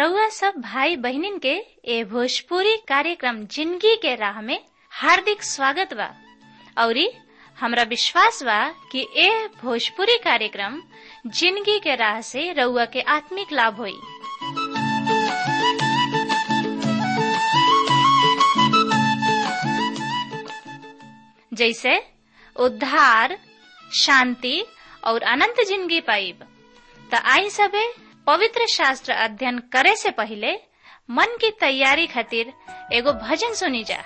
रउआ सब भाई बहिनीन के ए भोजपुरी कार्यक्रम जिंदगी के राह में हार्दिक स्वागत बा औरी हमरा विश्वास बा कि ए भोजपुरी कार्यक्रम जिंदगी के राह से रउआ के आत्मिक लाभ होई जैसे उद्धार शांति और अनंत जिंदगी पाइब त आई सबे पवित्र शास्त्र अध्ययन करे से पहले मन की तैयारी खातिर एगो भजन सुनी जा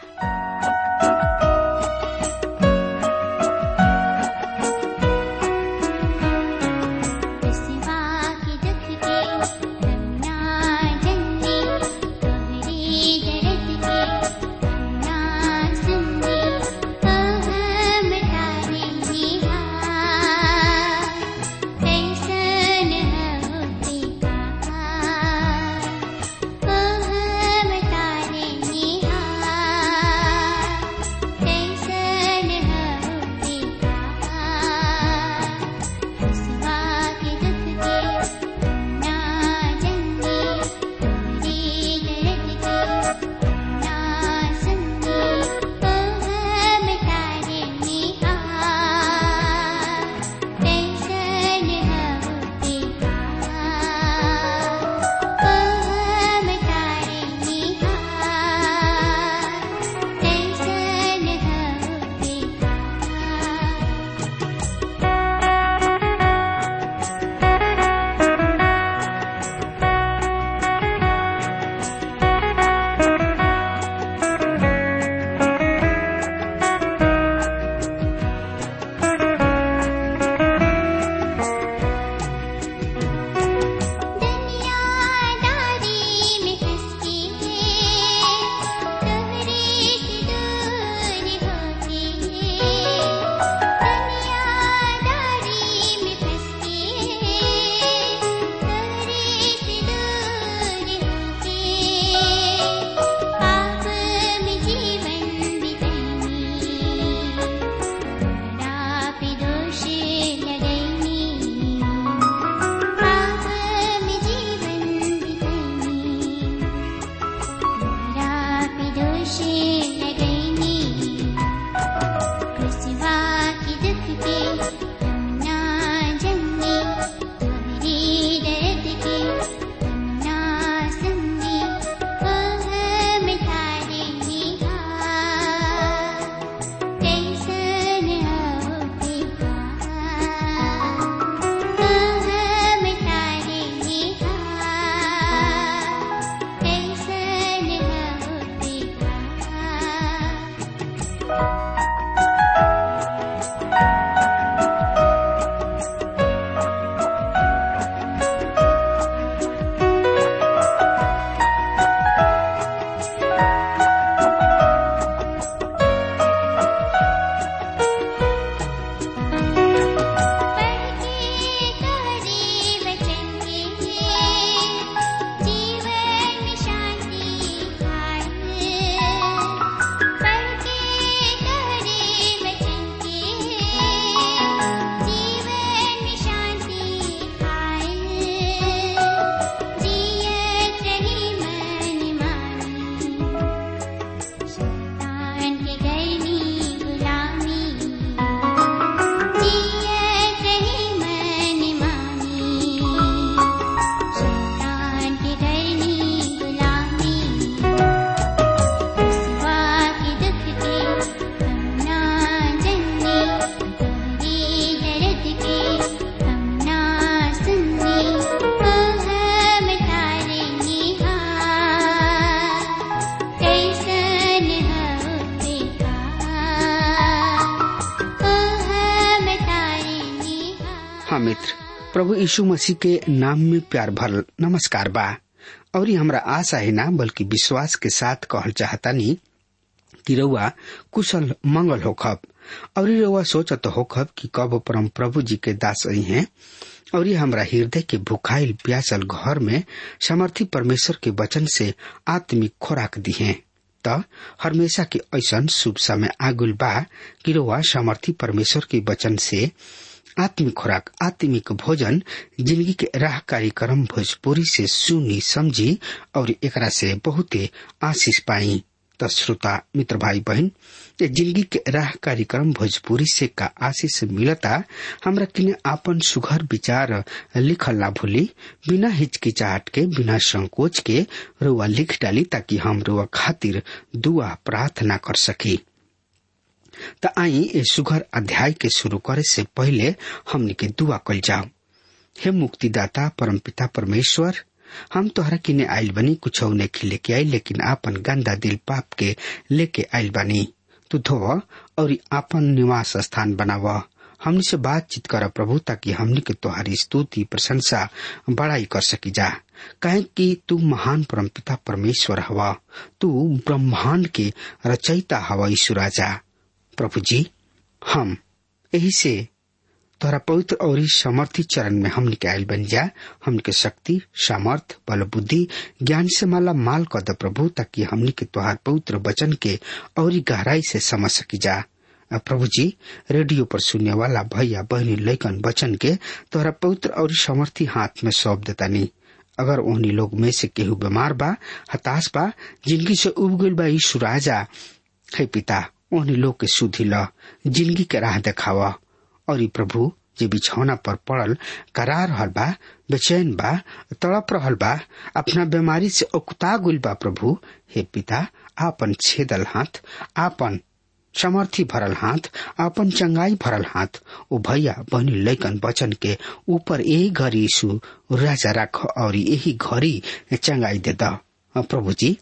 हाँ मित्र प्रभु यीशु मसीह के नाम में प्यार भरल नमस्कार बा और हमरा आशा है ना बल्कि विश्वास के साथ कहल चाहता नी कि रउआ कुशल मंगल होखब और रउआ सोचत होखब कि कब परम प्रभु जी के दास आई हैं और ये हमरा हृदय के भुखाइल प्यासल घर में समर्थी परमेश्वर के वचन से आत्मिक खोराक दी है त हमेशा के ऐसन शुभ समय आगुल बा कि रउआ समर्थी परमेश्वर के वचन से आत्मिक खुराक आत्मिक भोजन जिंदगी के राह कार्यक्रम भोजपुरी से सुनी समझी और एकरा से बहुते आशीष पाई त श्रोता मित्र भाई बहन ये जिंदगी के राह कार्यक्रम भोजपुरी से का आशीष मिलता हमरा किने आपन सुघर विचार लिखल ना भूली बिना हिचकिचाहट के बिना संकोच के रुआ लिख डाली ताकि हम रुआ खातिर दुआ प्रार्थना कर सकी त आई ए सुघर अध्याय के शुरू करे से पहले हमने के दुआ कल जाओ हे मुक्तिदाता परमपिता परमेश्वर हम तोहरा किने आइल बनी कुछ नहीं लेके आई लेकिन आपन गंदा दिल पाप के लेके आइल बनी तू धोव और आपन निवास स्थान बनाव हमने से बातचीत कर प्रभु ताकि हमने के तोहारी स्तुति प्रशंसा बड़ाई कर सकी जा कहे कि तू महान परमपिता परमेश्वर हवा तू ब्रह्मांड के रचयिता हवा ईश्वर राजा प्रभु जी हम यही से तोहरा पवित्र और समर्थी चरण में हमने के आयल बन जा हमके शक्ति सामर्थ बल बुद्धि ज्ञान से माला माल कर द प्रभु ताकि हमने के तोहार पवित्र वचन के और गहराई से समझ सकी जा प्रभु जी रेडियो पर सुनने वाला भैया बहनी लैकन वचन के तोहरा पवित्र और समर्थी हाथ में सौंप देता नहीं अगर उन्हीं लोग में से केहू बीमार बा हताश बा जिंदगी से उब गईल बा यीशु राजा हे पिता उन्हीं लोग के सुधी ल जिंदगी के राह देखावा और ई प्रभु जे बिछौना पर पड़ल करार रहल बा बेचैन बा तड़प रहल बा अपना बीमारी से उकता गुल बा प्रभु हे पिता आपन छेदल हाथ आपन समर्थी भरल हाथ आपन चंगाई भरल हाथ ओ भैया बहनी लैकन बचन के ऊपर यही घड़ी यीशु राजा राख और यही घड़ी चंगाई दे द प्रभु जी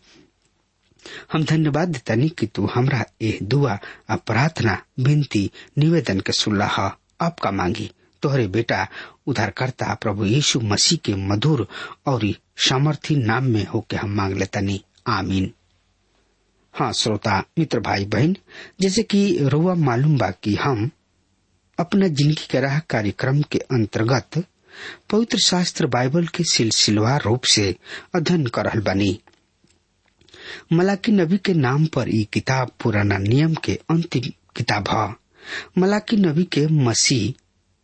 हम धन्यवाद देतानी कि तू हमरा ए दुआ आ प्रार्थना विनती निवेदन के सुल्लाह आपका मांगी तोहरे बेटा उधारकर्ता प्रभु यीशु मसीह के मधुर और सामर्थी नाम में होके हम मांग लेतानी आमीन हाँ श्रोता मित्र भाई बहन जैसे कि रुआ मालूम बा कि हम अपना जिंदगी के राह कार्यक्रम के अंतर्गत पवित्र शास्त्र बाइबल के सिलसिलेवार रूप से अध्ययन कर रहल बनी मलाकी नबी के नाम पर ई किताब पुराना नियम के अंतिम किताब है मलाकी नबी के मसीह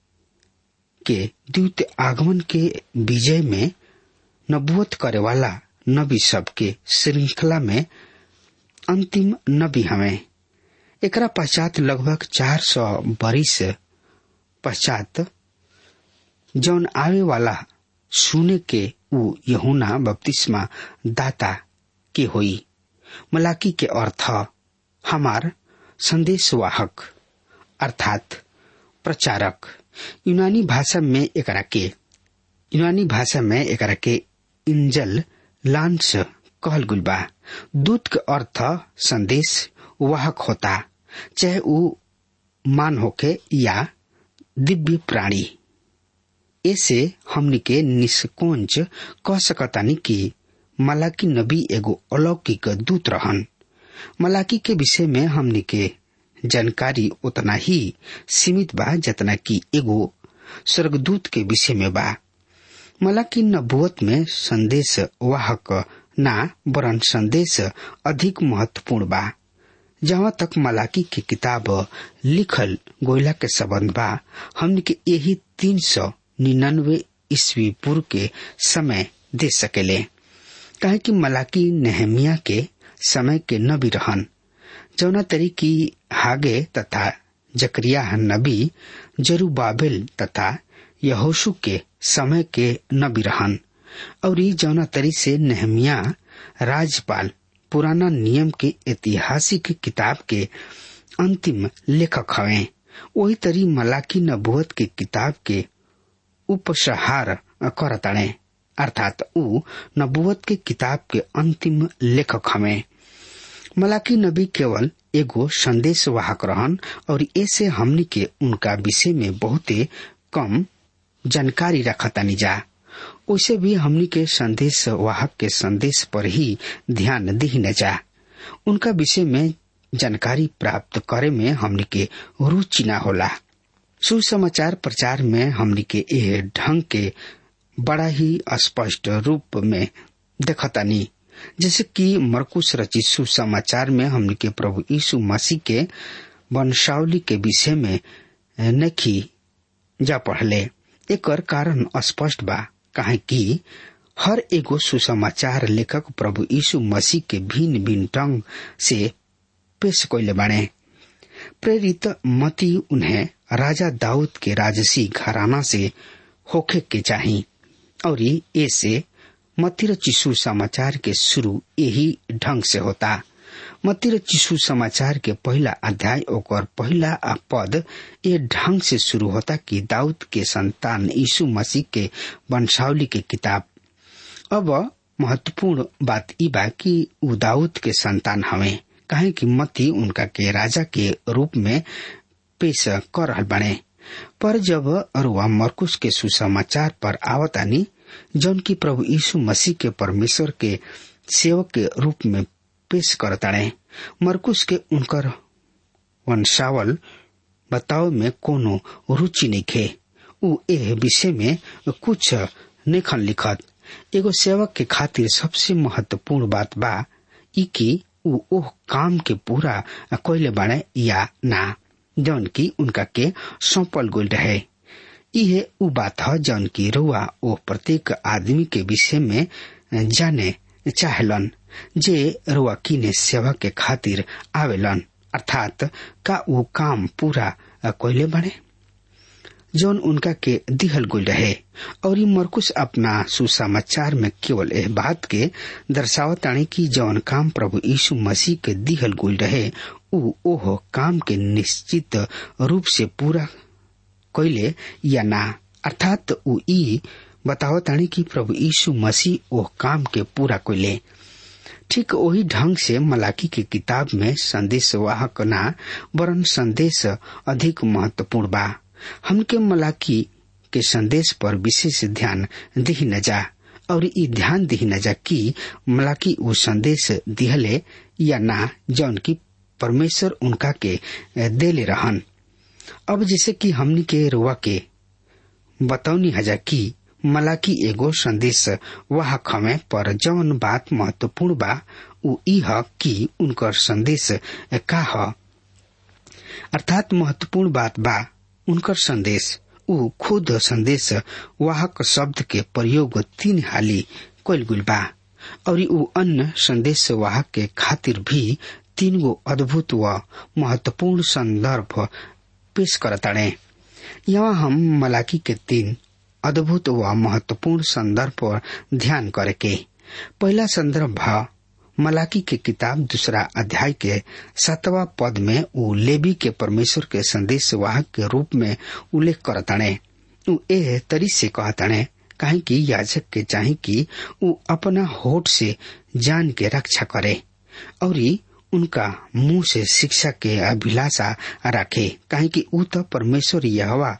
के द्वितीय आगमन के विजय में नबुवत करे वाला नबी सब के श्रृंखला में अंतिम नबी हमें एकरा पश्चात लगभग चार सौ बरिस पश्चात जौन आवे वाला सुने के उ यहुना बपतिस्मा दाता के होई मलाकी के अर्थ हमार संदेशवाहक अर्थात प्रचारक यूनानी भाषा में एकरा के यूनानी भाषा में एकरा के इंजल लांस कहल गुल बा दूत के अर्थ संदेश वाहक होता चाहे उ मान होके या दिव्य प्राणी ऐसे हमनी के निष्कोच कह सकतानी कि मलाकी नबी एगो अलौकिक दूत रहन मलाकी के विषय में हमनी के जानकारी उतना ही सीमित बा जितना कि एगो स्वर्गदूत के विषय में बा मलाकी नबुवत में संदेश वाहक ना वरन संदेश अधिक महत्वपूर्ण बा जहाँ तक मलाकी की किताब लिखल गोयला के संबंध बा हमने के यही तीन सौ निन्यानवे ईस्वी पूर्व के समय दे सकेले कहे कि मलाकी नेहमिया के समय के नबी रहन जौना तरी की हागे तथा जकरिया नबी जरूबाबिल तथा यहोशु के समय के नबी रहन और जौना तरी से नेहमिया राज्यपाल पुराना नियम के ऐतिहासिक किताब के अंतिम लेखक हवे वही तरी मलाकी नबुवत के किताब के उपसहार करताणे अर्थात उ नबुवत के किताब के अंतिम लेखक हवे मलाकी नबी केवल एगो संदेश वाहक रहन और ऐसे हमनी के उनका विषय में बहुते कम जानकारी रखतानी जा उसे भी हमनी के संदेश वाहक के संदेश पर ही ध्यान दी न जा उनका विषय में जानकारी प्राप्त करे में हमनी के रुचि न होला सुसमाचार प्रचार में हमनी के यह ढंग के बड़ा ही स्पष्ट रूप में देखतानी जैसे कि मरकुश रचित सुसमाचार में हमनी के प्रभु यीशु मसीह के वंशावली के विषय में नखी जा पढ़ले एकर कारण स्पष्ट बा काहे कि हर एगो सुसमाचार लेखक प्रभु यीशु मसीह के भिन्न भिन्न ढंग से पेश कैले बाणे प्रेरित मती उन्हें राजा दाऊद के राजसी घराना से होखे के चाही और ऐसे मती र चिशु समाचार के शुरू यही ढंग से होता मती र चिशु समाचार के पहला अध्याय ओकर पहला पद ये ढंग से शुरू होता कि दाऊद के संतान यीशु मसीह के वंशावली के किताब अब महत्वपूर्ण बात ई बा कि उ दाऊद के संतान हवे काहे कि मती उनका के राजा के रूप में पेश कर रहल बने पर जब अरुआ मरकुश के सुसमाचार पर आवतानी जौन की प्रभु यीशु मसीह के परमेश्वर के सेवक के रूप में पेश करताड़े मरकुश के उनकर वंशावल बताव में कोनो रुचि नहीं खे उ ए विषय में कुछ नेखन लिखत एगो सेवक के खातिर सबसे महत्वपूर्ण बात बा ई कि उ ओह काम के पूरा कोयले बाड़े या ना जौन की उनका के सौंपल गोल रहे इहे उ बात है जौन की रुआ ओ प्रत्येक आदमी के विषय में जाने चाहलन जे रुआ किने सेवा के खातिर आवेलन अर्थात का वो काम पूरा कोयले बने जौन उनका के दिहल गुल रहे और मरकुश अपना सुसमाचार में केवल एह बात के दर्शावतानी की जौन काम प्रभु यीशु मसीह के दिहल गुल रहे उ ओह काम के निश्चित रूप से पूरा कैले या ना अर्थात उ ई बतावतानी कि प्रभु यीशु मसीह ओह काम के पूरा कैले ठीक वही ढंग से मलाकी की किताब में संदेश वाहक ना वरन संदेश अधिक महत्वपूर्ण बा हमके मलाकी के संदेश पर विशेष ध्यान दिही न जा और ई ध्यान दिही न जा कि मलाकी वो संदेश दिहले या ना जौन की परमेश्वर उनका के देले रहन अब जैसे कि हमनी के रुआ के बतौनी हजा कि मलाकी एगो संदेश वाहक हमें पर जौन बात महत्वपूर्ण बा उ ई ह कि उनकर संदेश का ह अर्थात महत्वपूर्ण बात बा उनकर संदेश उ खुद संदेश वाहक शब्द के प्रयोग तीन हाली कैल गुल बा और उ अन्य संदेश वाहक के खातिर भी तीन गो अद्भुत व महत्वपूर्ण संदर्भ पेश करताड़े यहाँ हम मलाकी के तीन अद्भुत व महत्वपूर्ण संदर्भ पर ध्यान करे के पहला संदर्भ भा मलाकी के किताब दूसरा अध्याय के सातवा पद में उ लेबी के परमेश्वर के संदेश वाहक के रूप में उल्लेख करताणे उ ए तरी से कहताणे काहे कि याजक के चाहे कि उ अपना होठ से जान के रक्षा करे और उनका मुंह से शिक्षा के अभिलाषा रखे काहे कि उ तो परमेश्वर यहवा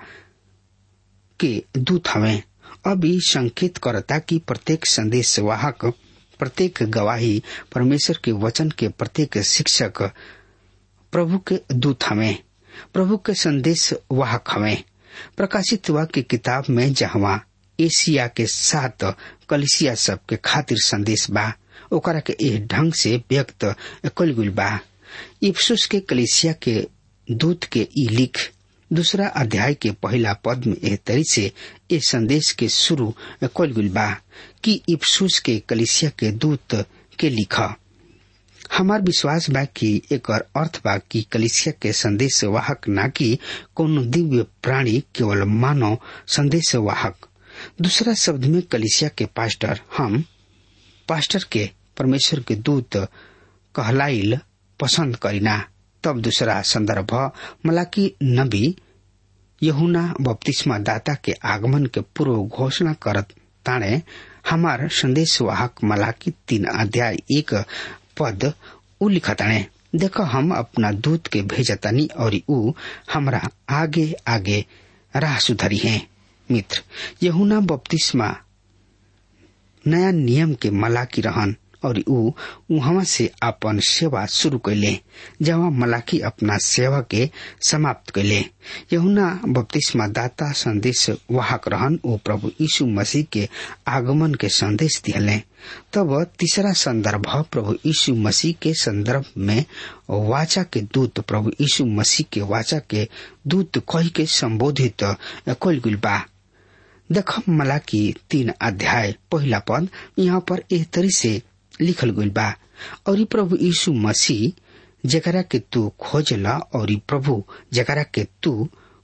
के दूत हवे अभी संकेत करता कि प्रत्येक संदेश वाहक प्रत्येक गवाही परमेश्वर के वचन के प्रत्येक शिक्षक प्रभु के दूत हमें प्रभु के संदेश वाहक हमें प्रकाशित हुआ की किताब में जहवा एशिया के सात कलिसिया सब के खातिर संदेश बा ओकरा के एह ढंग से व्यक्त कल गुल बा इफ्सुस के कलिसिया के दूत के ई लिख दूसरा अध्याय के पहला पद में एह तरी से ए संदेश के शुरू कल गुल बा कि इफ्सुस के कलिसिया के दूत के लिखा हमार विश्वास बा कि एक अर्थ बा कि कलिसिया के संदेश वाहक ना कि कोनो दिव्य प्राणी केवल मानव संदेश वाहक दूसरा शब्द में कलिसिया के पास्टर हम पास्टर के परमेश्वर के दूत कहलाइल पसंद करीना तब दूसरा संदर्भ मलाकी नबी यहुना बपतिस्मा दाता के आगमन के पूर्व घोषणा करत ताणे हमार संदेश वाहक मलाकी तीन अध्याय एक पद उ लिखताणे देखो हम अपना दूत के भेजतानी और उ हमरा आगे आगे राह सुधरी है मित्र यहुना बपतिस्मा नया नियम के मलाकी रहन और ऊ वहां से अपन सेवा शुरू कैले जहाँ मलाकी अपना सेवा के समाप्त कैले यहुना बपतिस्मा दाता संदेश वाहक रहन ओ प्रभु यीशु मसीह के आगमन के संदेश दिले तब तीसरा संदर्भ प्रभु यीशु मसीह के संदर्भ में वाचा के दूत प्रभु यीशु मसीह के वाचा के दूत कही के संबोधित कल गुल बा देख मलाकी तीन अध्याय पहला पद यहाँ पर एह तरी से लिखल गइल बा और प्रभु यीशु मसीह जकरा के तू खोजला और प्रभु जकरा के तू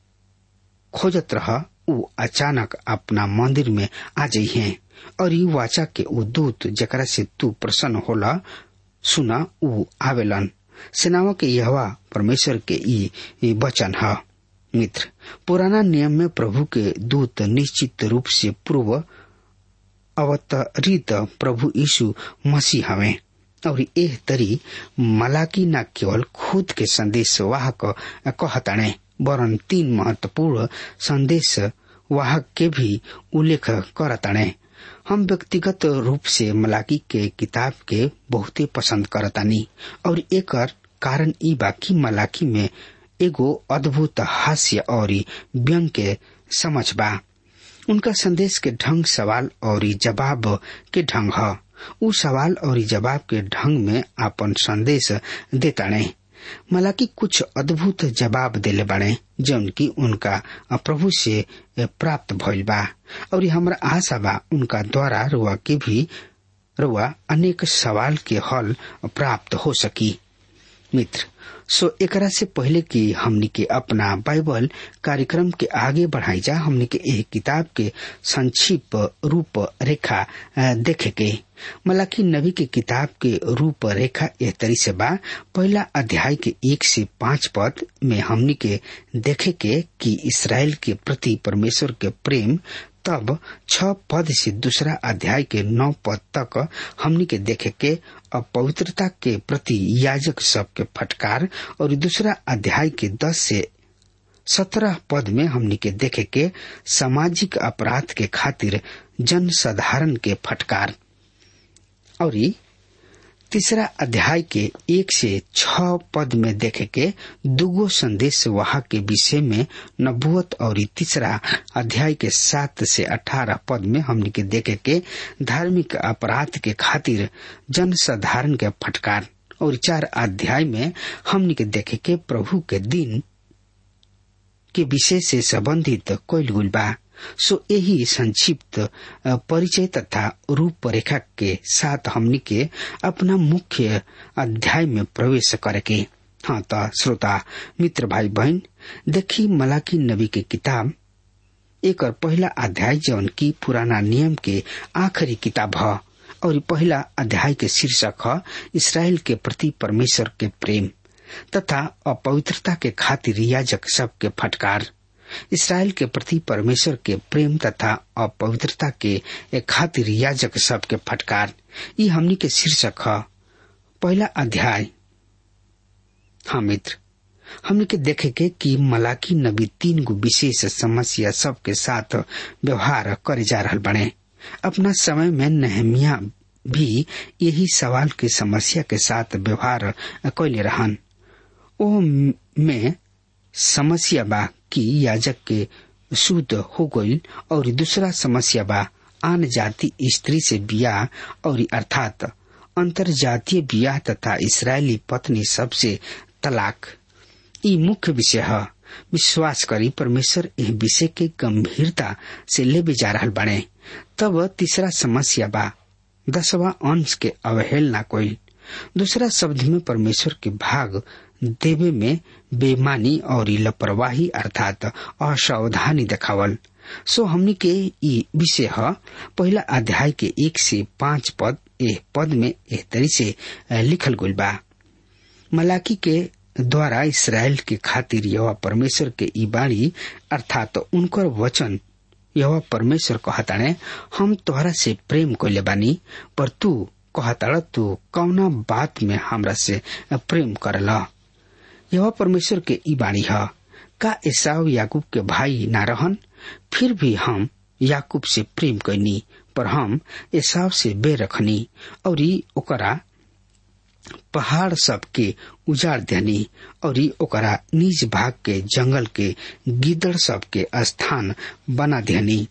खोजत रह ऊ अचानक अपना मंदिर में आ जाइ है और ई वाचा के ऊ दूत जकरा से तू प्रसन्न होला सुना ऊ आवेलन सेनाओं के यहवा परमेश्वर के ई वचन है मित्र पुराना नियम में प्रभु के दूत निश्चित रूप से पूर्व अवतरित प्रभु यीशु मसीह हवे और एह तरी मलाकी न केवल खुद के संदेश वाहक कहताणे वरन तीन महत्वपूर्ण संदेश वाहक के भी उल्लेख करताणे हम व्यक्तिगत रूप से मलाकी के किताब के बहुते पसंद करतानी और एक कारण ई बाकी मलाकी में एगो अद्भुत हास्य और व्यंग के समझ बा उनका संदेश के ढंग सवाल और जवाब के ढंग है उ सवाल और जवाब के ढंग में अपन संदेश देताणे मलाकी कुछ अद्भुत जवाब देले बाड़े जौन की उनका प्रभु से प्राप्त भइल बा और हमरा आशा बा उनका द्वारा रुआ के भी रुआ अनेक सवाल के हल प्राप्त हो सकी मित्र सो एकरा से पहले कि हमनी के अपना बाइबल कार्यक्रम के आगे बढ़ाई जा हमनी के एक किताब के संक्षिप्त रूप रेखा देखे के मलाकी नबी के किताब के रूप रेखा एह तरी से बा पहला अध्याय के एक से पांच पद में हमनी के देखे के कि इसराइल के प्रति परमेश्वर के प्रेम तब छ पद से दूसरा अध्याय के नौ पद तक हमनी के देखे के अपवित्रता के प्रति याजक सब के फटकार और दूसरा अध्याय के दस से सत्रह पद में हमनी के देखे के सामाजिक अपराध के खातिर जन साधारण के फटकार और तीसरा अध्याय के एक से छ पद में देखे के दुगो संदेश वहा के विषय में नबुअत और तीसरा अध्याय के सात से अठारह पद में हमने के देखे के धार्मिक अपराध के खातिर जन साधारण के फटकार और चार अध्याय में हमने के देखे के प्रभु के दिन के विषय से संबंधित कोयल गुल बा सो यही संक्षिप्त परिचय तथा रूपरेखा के साथ हमनी के अपना मुख्य अध्याय में प्रवेश करके हाँ तो श्रोता मित्र भाई बहन देखी मलाकी नबी के किताब एक और पहला अध्याय जौन की पुराना नियम के आखिरी किताब है और पहला अध्याय के शीर्षक है इसराइल के प्रति परमेश्वर के प्रेम तथा अपवित्रता के खातिर याजक सब के फटकार इसराइल के प्रति परमेश्वर के प्रेम तथा अपवित्रता के खातिर याजक सब के फटकार ये हमनी के शीर्षक है पहला अध्याय हाँ मित्र हमने के देखे के कि मलाकी नबी तीन गो विशेष समस्या सब के साथ व्यवहार करे जा रहा बने अपना समय में नहमिया भी यही सवाल की समस्या के साथ व्यवहार कैले रहन ओ में समस्या बा कि याजक के शुद्ध हो गई और दूसरा समस्या बा आन जाति स्त्री से बियाह और अर्थात अंतर जातीय बियाह तथा इसराइली पत्नी सबसे तलाक ई मुख्य विषय है विश्वास करी परमेश्वर यह विषय के गंभीरता से ले जा रहा बने तब तीसरा समस्या बा दसवा अंश के अवहेलना कोई दूसरा शब्द में परमेश्वर के भाग देवे में बेमानी और लापरवाही अर्थात असावधानी देखावल सो हमनी के ई विषय है पहला अध्याय के एक से पांच पद एह पद में एह तरी से लिखल गई बा मलाकी के द्वारा इसराइल के खातिर यह परमेश्वर के ई बाणी अर्थात उनकर वचन यह परमेश्वर कहताणे हम तोहरा से प्रेम कैले बानी पर तू कहताड़ तू कौना बात में हमरा से प्रेम करला यह परमेश्वर के ई बाणी है का एसाव याकूब के भाई ना रहन फिर भी हम याकूब से प्रेम कैनी पर हम एसाव से बे रखनी और ओकरा पहाड़ सब के उजाड़ देनी और ओकरा निज भाग के जंगल के गिदड़ सब के स्थान बना देनी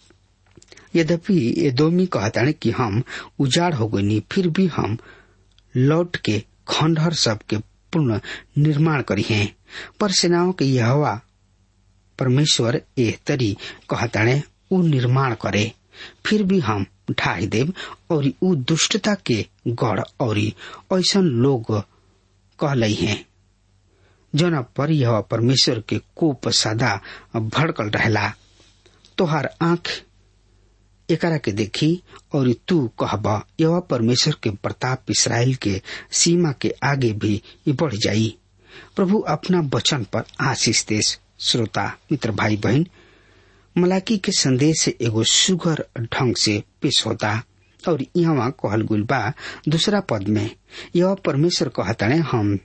यद्यपि एदोमी कहता कि हम उजाड़ हो गई फिर भी हम लौट के खंडहर सब के पुनः निर्माण करी हैं पर सेनाओं के यह परमेश्वर एह तरी कहताणे उ निर्माण करे फिर भी हम ढाई देव और उ दुष्टता के गढ़ और ऐसा लोग कहलई हैं जना पर यह परमेश्वर के कोप सदा भड़कल रहला तोहार आंख एकरा के देखी और तू कहब यह परमेश्वर के प्रताप इसराइल के सीमा के आगे भी बढ़ जाई प्रभु अपना वचन पर आशीष देश श्रोता मित्र भाई बहन मलाकी के संदेश एगो सुगर ढंग से पेश होता और यहाँ कहल गुल बा दूसरा पद में यह परमेश्वर कहताने हम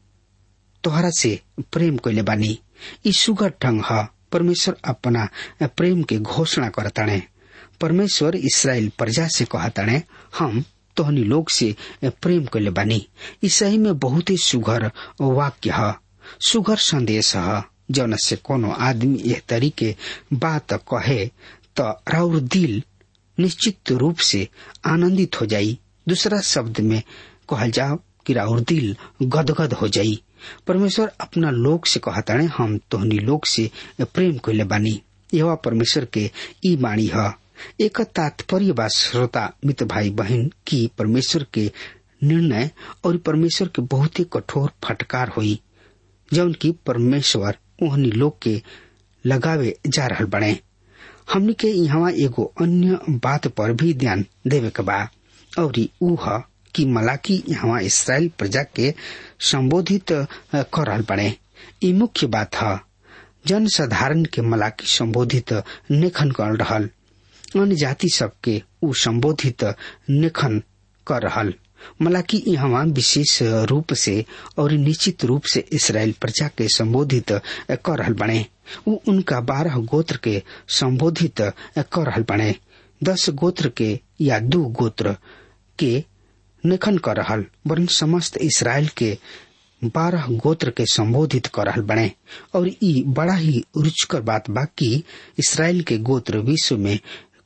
तोहरा से प्रेम कैले बानी ई सुगर ढंग ह परमेश्वर अपना प्रेम के घोषणा करताने परमेश्वर इसराइल प्रजा से कहताने हम तोहनी लोग से प्रेम कैले बानी ई सही में बहुत ही सुघर वाक्य ह सुघर संदेश ह जौन से कोनो आदमी यह तरीके बात कहे तो राउर दिल निश्चित रूप से आनंदित हो जाई दूसरा शब्द में कहल जाओ कि राउर दिल गदगद हो जाई परमेश्वर अपना लोग से कहताने हम तोहनी लोग से प्रेम कैले बानी यह परमेश्वर के ई बाणी है एक तात्पर्य बा श्रोता मित्र भाई बहन की परमेश्वर के निर्णय और परमेश्वर के बहुत ही कठोर फटकार हुई जौन की परमेश्वर ओहनी लोग के लगावे जा रहल बने हमनी के यहाँ एगो अन्य बात पर भी ध्यान देवे के बा और ऊ ह कि मलाकी यहाँ इसराइल प्रजा के संबोधित कर रहल बने ई मुख्य बात है जन साधारण के मलाकी संबोधित नेखन कर रहल अन्य जाति सबके ऊ संबोधित नेखन कर रहल मलाकी यहाँ विशेष रूप से और निश्चित रूप से इसराइल प्रजा के संबोधित कर रहल बने ऊ उनका बारह गोत्र के संबोधित कर रहल बने दस गोत्र के या दू गोत्र के निखन कर रहल वरन समस्त इसराइल के बारह गोत्र के संबोधित कर रहल बने और ई बड़ा ही रुचकर बात बा कि इसराइल के गोत्र विश्व में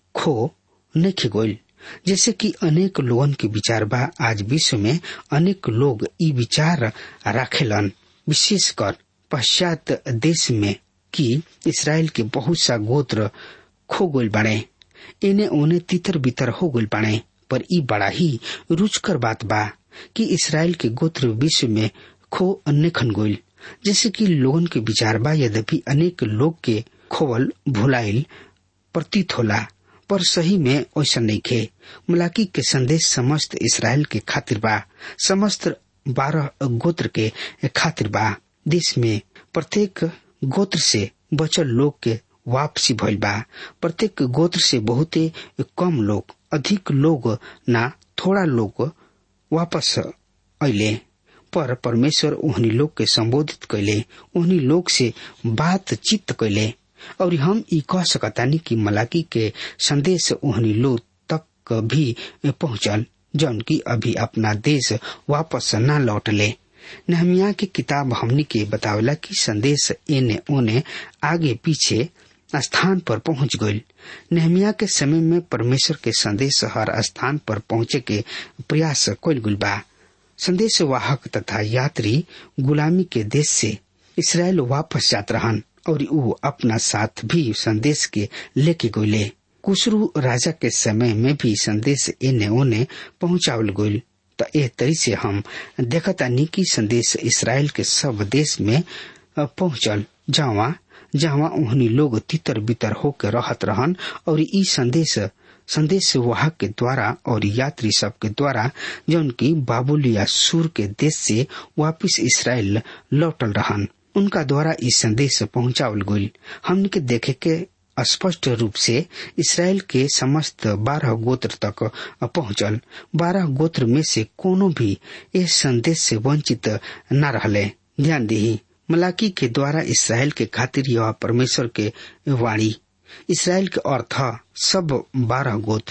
खो नहीं गोल जैसे कि अनेक लोगन के विचार बा आज विश्व में अनेक लोग ई विचार राखेलन विशेषकर पश्चात देश में कि इसराइल के बहुत सा गोत्र खो गोल बने इन्हें उन्हें तितर बितर हो गोल बने पर ई बड़ा ही रुचकर बात बा कि इसराइल के गोत्र विश्व में खो अन्य खन गोल जैसे कि लोगन के विचार बा यद्यपि अनेक लोग के खोवल भुलाइल प्रतीत होला पर सही में ऐसा नहीं खे मलाकी के संदेश समस्त इसराइल के खातिर बा समस्त बारह गोत्र के खातिर बा देश में प्रत्येक गोत्र से बचल लोग के वापसी भइल बा प्रत्येक गोत्र से बहुते कम लोग अधिक लोग ना थोड़ा लोग वापस अले पर परमेश्वर उहनी लोग के संबोधित कैले उहनी लोग से बातचीत कैले और हम ई कह सकतानी कि मलाकी के संदेश उहनी लोग तक भी पहुंचल जौन की अभी अपना देश वापस न लौटले नहमिया की किताब हमनी के बतावला कि संदेश एने ओने आगे पीछे स्थान पर पहुंच गई नहमिया के समय में परमेश्वर के संदेश हर स्थान पर पहुंचे के प्रयास कल गुल बा संदेश वाहक तथा यात्री गुलामी के देश से इसराइल वापस जात रहन और वो अपना साथ भी संदेश के लेके गये कुशरू राजा के समय में भी संदेश एने ओने पहुंचावल गईल त ए तरी से हम देखतानी कि संदेश इसराइल के सब देश में पहुंचल जावा जहाँ उहनी लोग तितर बितर होकर रहत रहन और ई संदेश संदेश वाहक के द्वारा और यात्री सब के द्वारा जौन की बाबुल या सूर के देश से वापिस इसराइल लौटल रहन उनका द्वारा इस संदेश पहुंचावल गईल हमने के देखे के स्पष्ट रूप से इसराइल के समस्त बारह गोत्र तक पहुंचल बारह गोत्र में से कोनो भी इस संदेश से वंचित न रहले ध्यान दी मलाकी के द्वारा इसराइल के खातिर यह परमेश्वर के वाणी इसराइल के अर्थ सब बारह गोत्र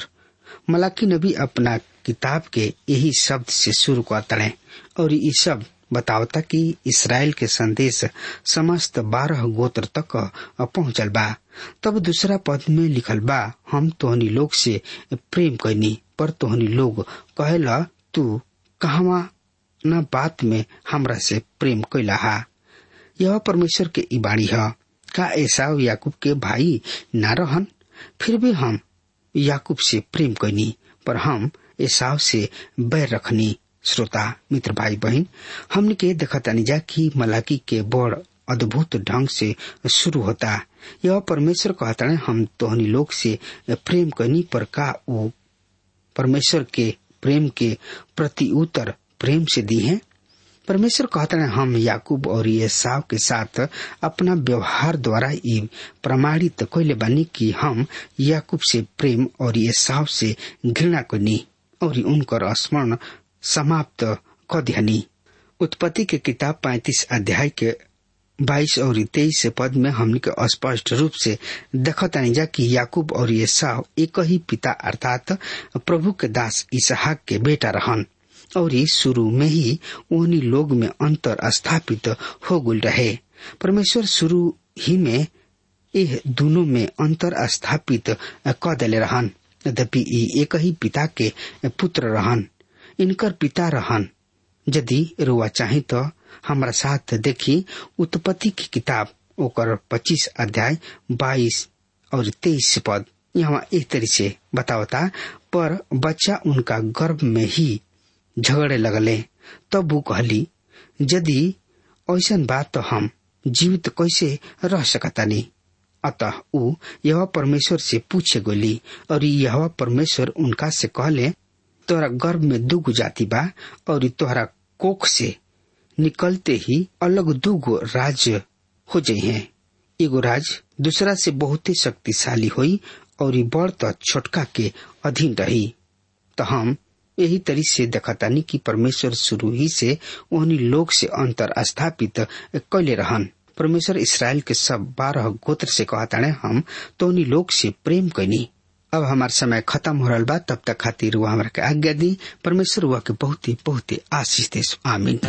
मलाकी नबी अपना किताब के यही शब्द से शुरू करते हैं और ये सब बतावता कि इसराइल के संदेश समस्त बारह गोत्र तक पहुंचल बा तब दूसरा पद में लिखल बा हम तोहनी लोग से प्रेम कैनी पर तोहनी लोग कहेला तू कहवा न बात में हमरा से प्रेम कैला हा यह परमेश्वर के इबाणी है का ऐसा याकूब के भाई न रहन फिर भी हम याकूब से प्रेम कैनी पर हम एसाव से बैर रखनी श्रोता मित्र भाई बहन हमने के देखा तानी जा कि मलाकी के बड़ अद्भुत ढंग से शुरू होता यह परमेश्वर कहता है हम तोहनी लोग से प्रेम करनी पर का वो परमेश्वर के प्रेम के प्रति उत्तर प्रेम से दी है परमेश्वर कहता है हम याकूब और ये साव के साथ अपना व्यवहार द्वारा ये प्रमाणित कैले बानी कि हम याकूब से प्रेम और ये साव से घृणा करनी और उनकर स्मरण समाप्त क दिहनी उत्पत्ति के किताब पैतीस अध्याय के बाईस और तेईस पद में हमने के स्पष्ट रूप से देखतानी जा कि याकूब और ये साव एक ही पिता अर्थात प्रभु के दास इसहाक के बेटा रहन और शुरू में ही उन्हीं लोग में अंतर स्थापित हो गुल रहे परमेश्वर शुरू ही में यह दोनों में अंतर स्थापित क दिले रहन यद्यपि एक ही पिता के पुत्र रहन इनकर पिता रहन यदि रुआ चाहे तो हमारा साथ देखी उत्पत्ति की किताब ओकर पच्चीस अध्याय बाईस और तेईस पद यहाँ एक तरह से बतावता पर बच्चा उनका गर्भ में ही झगड़े लगले तब वो कहली यदि ऐसा बात तो हम जीवित कैसे रह सकतानी अतः ऊ यह परमेश्वर से पूछे गोली और यह परमेश्वर उनका से कहले तोहरा गर्भ में दुगो जाति बा और तोहरा कोख से निकलते ही अलग दुगो राज्य हो जाये हैं एगो राज दूसरा से बहुत ही शक्तिशाली हुई और बड़ तो छोटका के अधीन रही तो हम यही तरी से देखतानी कि परमेश्वर शुरू ही से उन्हीं लोग से अंतर स्थापित कैले रहन परमेश्वर इसराइल के सब बारह गोत्र से कहता हम तो उन्हीं लोग से प्रेम कैनी अब हमार समय खत्म हो रहा बा तब तक खातिर हुआ हमारा के आज्ञा दी परमेश्वर हुआ के बहुत ही बहुत ही आशीष दे आमीन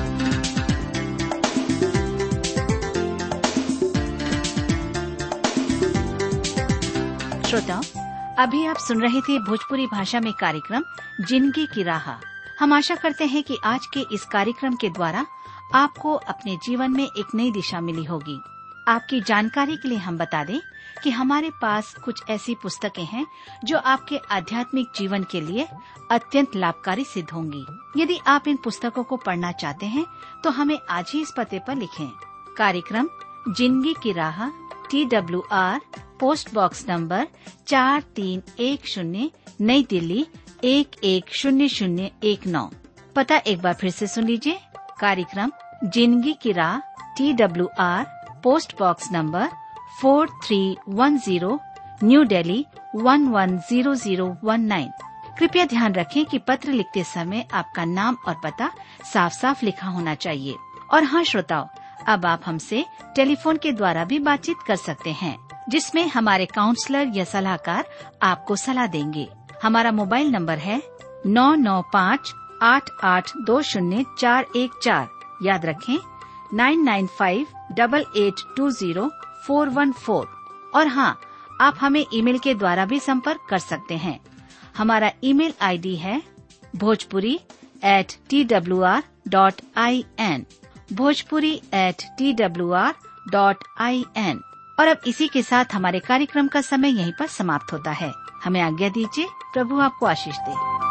श्रोताओं अभी आप सुन रहे थे भोजपुरी भाषा में कार्यक्रम जिंदगी की राह हम आशा करते हैं कि आज के इस कार्यक्रम के द्वारा आपको अपने जीवन में एक नई दिशा मिली होगी आपकी जानकारी के लिए हम बता दें कि हमारे पास कुछ ऐसी पुस्तकें हैं जो आपके आध्यात्मिक जीवन के लिए अत्यंत लाभकारी सिद्ध होंगी यदि आप इन पुस्तकों को पढ़ना चाहते हैं तो हमें आज ही इस पते पर लिखें कार्यक्रम जिंदगी की राह T W R post box number चार तीन एक शून्य नई दिल्ली एक एक शून्य शून्य एक नौ पता एक बार फिर से सुन लीजिए कार्यक्रम जिंदगी की राह T W R post box number four three one zero new Delhi one one zero zero one nine कृपया ध्यान रखें कि पत्र लिखते समय आपका नाम और पता साफ साफ लिखा होना चाहिए और हाँ श्रोताओं अब आप हमसे टेलीफोन के द्वारा भी बातचीत कर सकते हैं जिसमें हमारे काउंसलर या सलाहकार आपको सलाह देंगे हमारा मोबाइल नंबर है नौ नौ पाँच आठ आठ दो शून्य चार एक चार याद रखें nine nine five double eight two zero four one four और हाँ आप हमें ईमेल के द्वारा भी संपर्क कर सकते हैं हमारा ईमेल आईडी है Bhojpuri at T W R dot I N Bhojpuri at T W R dot I N और अब इसी के साथ हमारे कार्यक्रम का समय यहीं पर समाप्त होता है हमें आज्ञा दीजिए प्रभु आपको आशीष दे